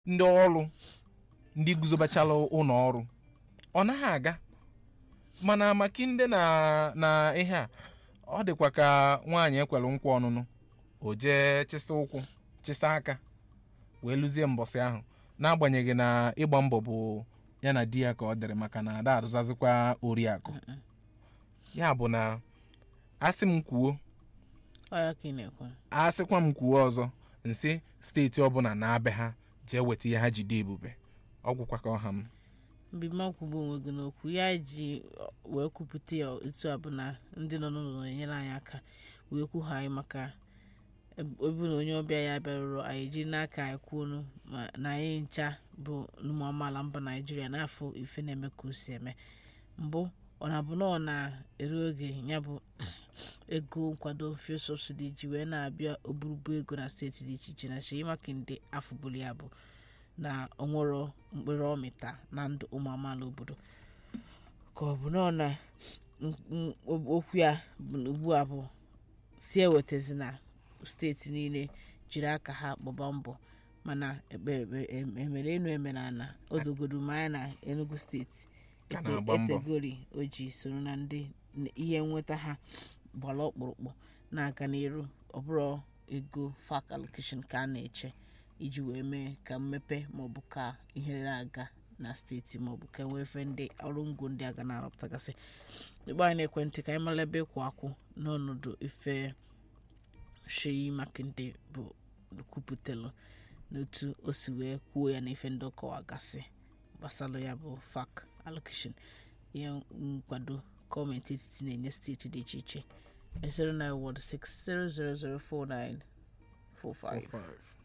ndị ọrụ ndị guzobachala ụlọ ọrụ ọ naghị aga mana makinde na na ihe a ọ dịkwa ka nwaanyị ekwere nkwa ọnụnụ o jee chịsa ụkwụ chịsa aka wee lụzie mbọsị ahụ n'agbanyeghị na ịgba mbọ bụ ya na di ya ka ọ dịrị maka na ada arụzazikwa oriakụ ya bụ na asị m kwuo Ọ ya ka ị na-ekwu asịkwa m kwuo ọzọ nsị steeti ọbụla na-abịa ha jee weta ihe ha jide ebube ọgwụkwa ka ọha m mbima kwugbu onwe gị n'okwu ya ji wee kwupụta ya etu a bụ na ndị nọ n'ụlọ na-enyere anyị aka wee kwugha anyị maka ebu na onye ọbịa ya bịarụrụ anyị jiri n'aka anyị kwuonu ma na anyị ncha bụ ụmụ amaala mba naijiria n'afọ ife na-eme ka o si eme mbụ ọ na-abụ na ọ na-eru oge ya bụ ego nkwado fuel subsidy ji wee na-abịa oburubu ego na steeti dị iche iche na Seyi Makinde afụbulu ya bụ na onwero mkpụrụ ọmịta na ndụ ụmụ amaala obodo ka ọ bụ na ọ na m- m- okwu ya bụ na ugbu a bụ si ewetazi na steeti niile jiri aka ha gbaba mbọ mana ekpe ekpe em- emere enu emere ana odogodo ma anya na enugu steeti Ka ete- na-agba mbọ. etegori o ji soro na ndị n- ihe nweta ha gbara ọkpụrụkpụ na-aga n'iru ọ bụrụ ego fak allocation ka a na-eche iji wee mee ka mmepe maọbụ ka ihe na-aga na steeti maọbụ ka enwee efe ndị ọrụ ngo ndị aga na-arụpụtagasị ịgba anyị n'ekwentị ka anyị mara ebe ịkwụ akwụ n'ọnọdụ ife Seyi Makinde bụ kwupụtalụ n'otu o si wee kwuo ya na ife ndị ọ kọwagasị gbasara ya bụ fak allocation ihe nkwado gọọmenti etiti na-enye steeti dị iche iche 09160004945